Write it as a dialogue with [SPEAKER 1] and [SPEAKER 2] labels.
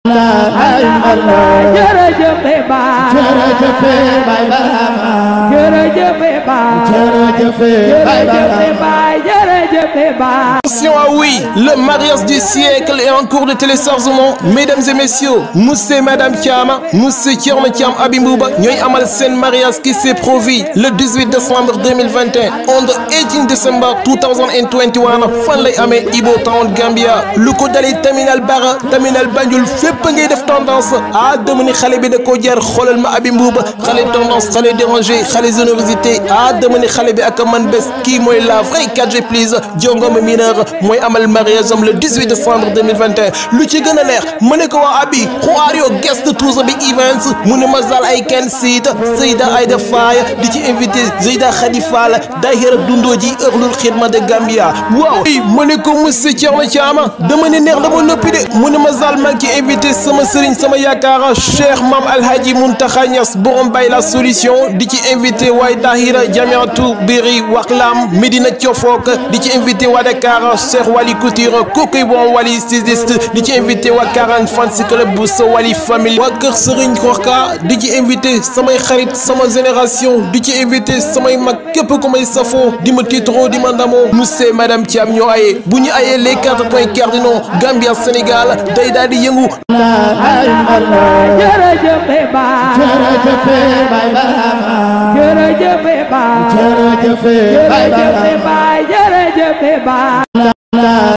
[SPEAKER 1] jërëjëf Baay
[SPEAKER 2] jërëjëf Baay Barhama
[SPEAKER 1] jërëjëf Baay
[SPEAKER 2] jërëjëf Baay
[SPEAKER 1] jërëjëf Baay jërëjëf Baay
[SPEAKER 3] Attention, ah oui, le mariage du siècle est en cours de téléchargement. Mesdames et messieurs, monsieur et madame Thiam, monsieur Thierno Thiam Abimouba, ñooy amal seen mariage qui s'est produit le 18 décembre 2021 on the 18 December 2021 fan lay amee Ibo Town Gambia lu ko dalee terminal Bara terminal Banjul fépp ngay def tendance ah dama ni xale bi da koo jar xoolal ma Abimouba xale tendance xale dérangé xale générosité ah dama ni xale bi ak man bés kii mooy la vraie 4G please jongoma mineur mooy amal mariage am le 18 décembre 2021 lu ci gën a neex ma ne ko waa abi who are your guest to the big events mu ne ma zal ay kenn siit Seyda Aïda Faye di ci invité Zeyda Khady Fall daahira dundoo ji ëxlul xidma de Gambia waaw i ma ne ko monsieur Thierno Thiam dama ne neex dama noppi de mu ne ma zal maa ngi ci invité sama sëriñ sama yaakaar Cheikh Mam Alhaji Muntaxa Ñas borom bay la solution di ci invité waay daahira Jamiatu Biri Waklam Medina Thiofok di ci invité waa Dakar Cheikh Wali Couture kookoy bon Wali styliste di ci invité waa 40 fans club bu sa Wali famille waa kër Serigne Korka di ci invité samay xarit sama génération di ci invité samay mag képp ku may safoo di ma tiitaroo di ma ndamoo monsieur madame Thiam ñoo aye bu ñu ayee les quatre points cardinaux Gambia Sénégal day daal di yëngu
[SPEAKER 1] jërëjëf Baay
[SPEAKER 2] jërëjëf Baay Barhama
[SPEAKER 1] jërëjëf Baay
[SPEAKER 2] jërëjëf Baay
[SPEAKER 1] jërëjëf
[SPEAKER 2] Barhama
[SPEAKER 1] Baay jërëjëf Baay